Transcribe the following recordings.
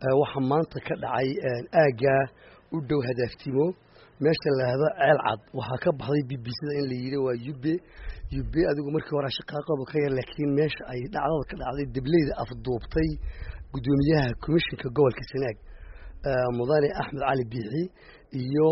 waxaa maanta ka dhacay aaggaa u dhow hadaaftimo meesha laahdo ceel cad waxaa ka baxday b b cda in la yidhi waa yube yube adigu markii hore shaqaaqaba ka yar laakiin meesha ay dhacdada ka dhacday debleyda afduubtay guddoomiyaha commishinka gobolka sanaag mudane axmed cali biixi iyo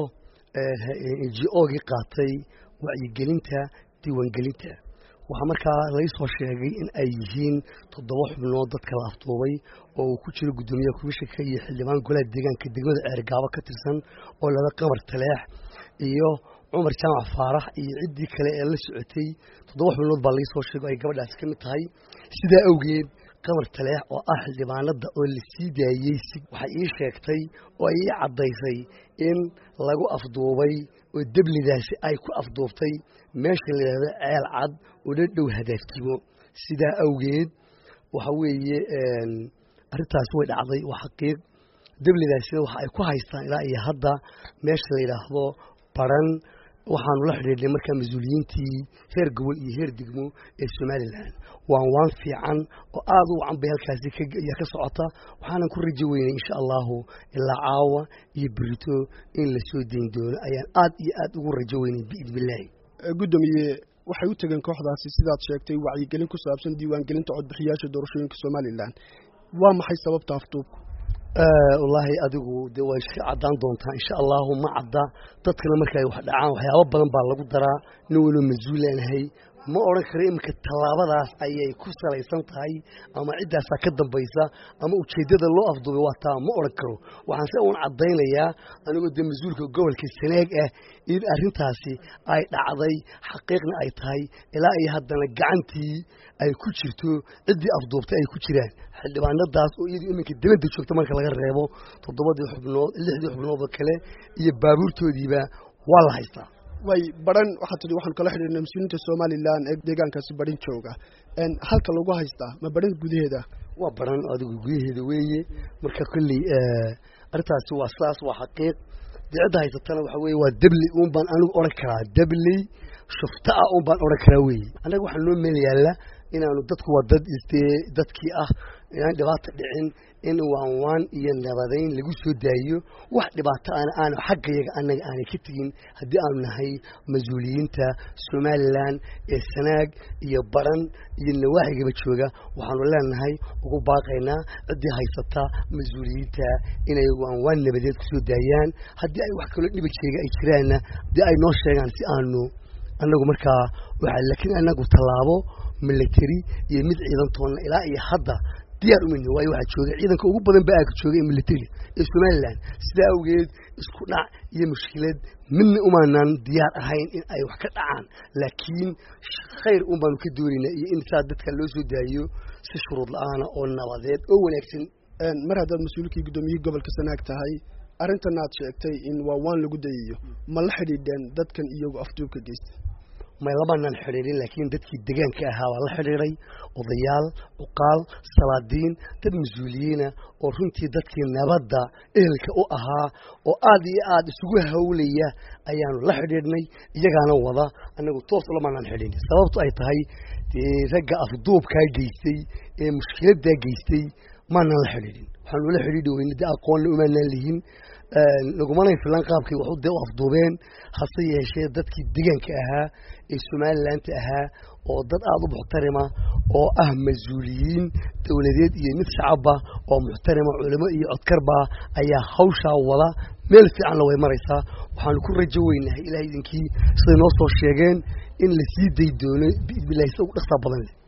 n g ogii qaatay wacyigelinta diiwaangelinta waxaa markaa laysoo sheegay in ay yihiin toddoba xubnood dadka la afduubay oo uu ku jiro guddoomiyaha komishinka iyo xildhibaan golaha deegaanka degmada ceergaabo ka tirsan oo lada qamar taleex iyo cumar jaamac faarax iyo ciddii kale ee la socotay toddoba xubnood baa laysoo sheegay oo ay gabadhaasi ka mid tahay sidaa awgeed qamar taleex oo ah xildhibaanada oo la sii daayey si waxay ii sheegtay oo ay ii caddaysay in lagu afduubay oo deblidaasi ay ku afduubtay meesha la yidhahdo ceel cad oo la dhow hadaaftimo sidaa awgeed waxa weeye arrintaasi way dhacday waa xaqiiq deblidaasina waxa ay ku haystaan ilaa iyo hadda meesha la yidhaahdo baran waxaanu la xidhiidhnay markaa mas-uuliyiintii heer gobol iyo heer degmo ee somalilan waan waan fiican oo aada u wacan bay halkaasi ayaa ka socota waxaanan ku rajo weynay insha allahu ilaa caawa iyo berito in la soo dayn doono ayaan aad iyo aad ugu rajo weynay biidn illaahi guddoomiye waxay u tegeen kooxdaasi sidaad sheegtay wacyigelin ku saabsan diiwaangelinta codbixiyaasha doorashooyinka somalilan waa maxay sababta afduubku wallaahi adigu de way iska caddaan doontaa insha allahu ma cadda dadkana marka ay wax dhacaan waxyaabo badan baa lagu daraa nin waliba mas-uulaanahay ma odhan karo iminka tallaabadaas ayay ku salaysan tahay ama ciddaasaa ka dambaysa ama ujeeddada loo afduubay waa taa ma odhan karo waxaan se uun caddaynayaa anigoo dee mas-uulka gobolka sanaag ah in arrintaasi ay dhacday xaqiiqna ay tahay ilaa iyo haddana gacantii ay ku jirto ciddii afduubtay ay ku jiraan xildhibaanadaas oo iyadu iminka dibadda joogta marka laga reebo toddobadii xubnood lixdii xubnoodoo kale iyo baabuurtoodiiba waa la haystaa way baran waxaa tidhi waxaan kala xidhiirnay mas-uuliyiinta somalilan ee deegaankaasi barin jooga halka lagu haystaa ma baran gudaheeda waa baran adigu gudaheeda weeye marka kolley arrintaasi waa sidaas waa xaqiiq dee cidda haysatana waxa weye waa debli uun baan anigu odhan karaa debley shufta ah uun baan odhan karaa weeye annaga waxaa noo meel yaalla inaanu dadku waa dad isdee dadkii ah inaan dhibaata dhicin in waan waan iyo nabadayn lagu soo daayiyo wax dhibaato ana aanu xaggayaga annaga aanay ka tegin haddii aanu nahay mas-uuliyiinta somalilan ee sanaag iyo baran iyo nawaaxigaba jooga waxaanu leenahay ugu baaqaynaa ciddii haysata mas-uuliyiinta inay waan waan nabadeed kusoo daayaan haddii ay wax kaloo dhiba jeega ay jiraanna dee ay noo sheegaan si aanu annagu markaa waxa laakiin annagu tallaabo military iyo mid ciidantoonna ilaa iyo hadda diyaar umayni waayo waxaa jooga ciidanka ugu badan ba aaka jooga ee military ee somalilan sidaa awgeed isku dhac iyo mushkilad midna umaanan diyaar ahayn in ay wax ka dhacaan laakiin khayr un baanu ka doonaynaa iyo in saa dadka loo soo daayo si shuruud la-aana oo nabadeed oo wanaagsan mar haddaad mas-uulkii guddoomiyihii gobolka sanaag tahay arrintan aad sheegtay in waa waan lagu dayayo ma la xidhiidheen dadkan iyagu afduubka geysta may labanaan xidhiidhin laakiin dadkii degaanka ahaa waa la xidhiidhay odayaal cuqaal salaadiin dad mas-uuliyiina oo runtii dadkii nabadda ehelka u ahaa oo aad iyo aad isugu hawlaya ayaanu la xidhiidhnay iyagaana wada annagu toos lamanaan xidhin sababtu ay tahay dee ragga afduubkaa geystay ee mushkiladdaa geystay maanaan la xidhiidhin waxaanu la xidhiidhi weyne dee aqoonna umaanaan lihin lagumanay filan qaabkay waxu dee u afduubeen hase yeeshee dadkii degaanka ahaa ee somalilanka ahaa oo dad aada u muxtarima oo ah mas-uuliyiin dowladeed iyo mid shacabba oo muxtarima culimo iyo codkarba ayaa hawshaa wada meel fiicanna way maraysaa waxaanu ku rajo weynahay ilaah idinkii siday noo soo sheegeen in la sii day doono biidnillahi sida ugu dhaqsaa badan leh